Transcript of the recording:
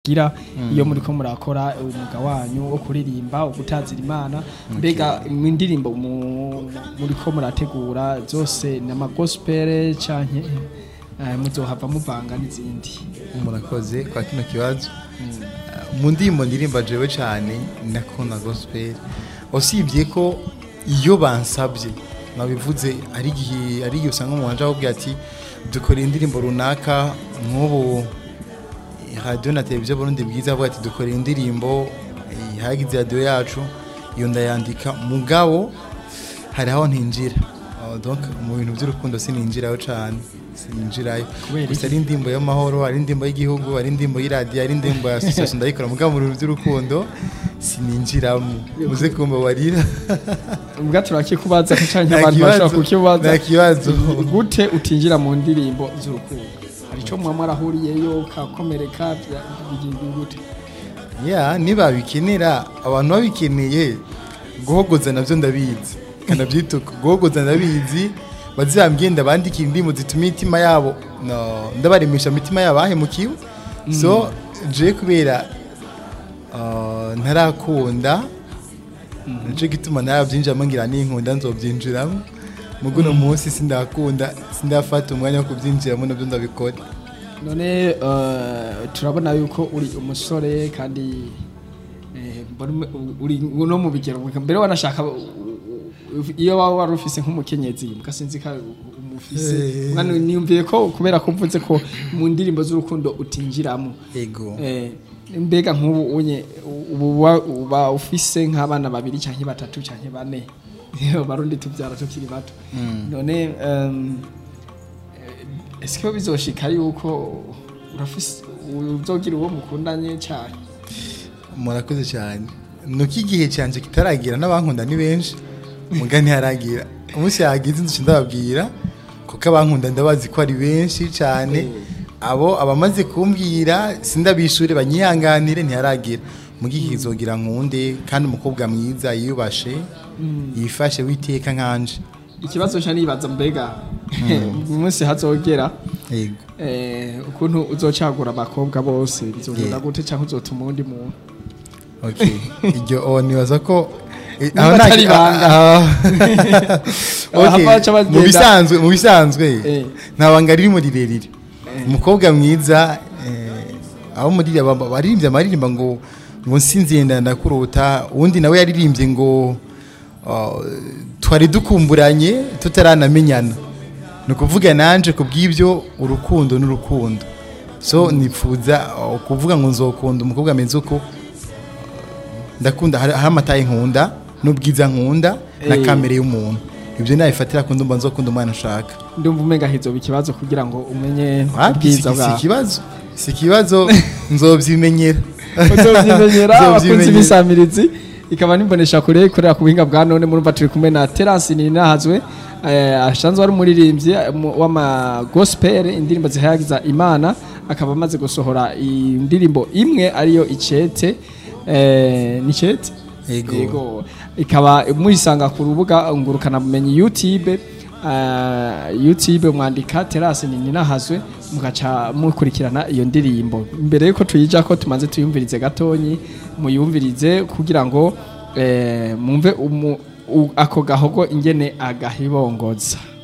gira iyo muriko murakora umwuga wanyu wo kuririmba wo gutazira imana mbega mu indirimbo mu- muriko murategura zose ni amagospel canke eh, muzohava muvanga n'izindi murakoze kwa kino kibazo mu ndirimbo ndirimba jewe cyane nakunda gospel usibye ko iyo bansabye nabivuze ari igihe ari igihe usanga umuntu aje akubwira ati dukora indirimbo runaka nk'ubu radiyo na televiziyo burundi bwiza avuga ati dukora indirimbo eh, hagize radiyo yacu iyo ndayandika mugabo hari aho ntinjira Oh, donc mu bintu by'urukundo sininjirayo cyane sininjirayo Kubera gusa iki? ari indirimbo y'amahoro ari indirimbo y'igihugu ari indirimbo y'iradiyo ari indirimbo ya association ndayikora mugabo mu bintu by'urukundo sininjiramo muze kumbabarira ubwa turakikubaza ko canke Nta abantu kibazo, bashobora kukibaza nta kibazo. gute utinjira mu ndirimbo z'urukundo hari ico muba mwarahuriyeyo kakomereka bya- bigenda gute ya nibabikenera abantu babikeneye guhogoza nabyo ndabizi kanabyituka guhogoza ndabizi bazambwenda bandikira indirimbo zituma imitima yabo no, ndabaremesha imitima yabo ahemukiwe so je kubera uh, ntarakunda nico gituma narabyinjiramo ngira ninkunda nzobyinjiramo mugo uno munsi sindakunda sindafata umwanya wo kubyinjiramo nabyo ndabikora none eh, turabona yuko uri umusore kandi eh, mbona ume- uri no mu bigero mbere wanashaka u- u- iyo waba wari ufise nk'umukenyezi mbwa sinzi ko umufise Eh. mwana niyumviye ko kubera ko mvuze ko mu ndirimbo z'urukundo utinjiramo ego Eh, mbega nk'ubu unye ubu uba- uba ufise nk'abana babiri canke batatu canke bane barundi tubyara tukiri bato none em, eh, ese ko bizoshika yuko urafise uzogira uwo mukundanye cyane murakoze cyane nuko igihe cyanjye kitaragira n'abankunda ni benshi muga ntiharagira umunsi yagize inzu ndababwira kuko abankunda ndabazi ko ari benshi cyane abo abamaze kumbwira sindabishure banyihanganire ntiharagira muga igihe kizogira nkunde kandi umukobwa mwiza yiyubashe yifashe witeka nkanje ikibazo nca nibaza mbega mu munsi hazogera yego eh, ukuntu uzocagura abakobwa bose bizogenda Yeah. gute canke uzotuma uwundi muntu Okay. Iryo oh, nibaza ko eh, Niba aho nta- atari ibanga. ah, Aha okay. baca bagenda. mu bisanzwe mu bisanzwe Eh. nta banga ririmo rirerire umukobwa mwiza eh, aho muri baririmbye amaririmba ngo ngo nsinziye ndakurota uwundi nawe yaririmbye ngo ah, twari dukumburanye tutaranamenyana ni ukuvuga nanje ku bw'ibyo urukundo n'urukundo so nifuza ah, kuvuga ngo nzokunda umukobwa ameze uko ndakunda hari hari amataye nkunda n'ubwiza nkunda na Eh. kamere y'umuntu ibyo nabifatira ku ndumva nzokunda umwana nshaka ndumva umenga hizoba ikibazo kugira ngo umenye Wapi, si ubwiza si bwawe ikibazo si ikibazo nzobyimenyera uzovyimenyera abakunzi Nzovyimenyera. b'isamirizi ikaba nimbonesha kure ikorera ku buhinga bwa none murumva turi kumwe na Terence Ninahazwe eh, asanzwe ari umuririmbyi eh, mu- w'ama gospel indirimbo zihayagiza Imana akaba amaze gusohora indirimbo imwe ariyo icete eh, ni icete Yego. ikaba muyisanga ku rubuga ngurukana bumenyi YouTube uh, YouTube mwandika Terence Ninahazwe mugaca mukurikirana iyo ndirimbo mbere yuko tuyija ko tumaze tuyumvirize gatonyi muyumvirize kugira ngo eh, mumve umu- u- ako gahogo ingene agahibongoza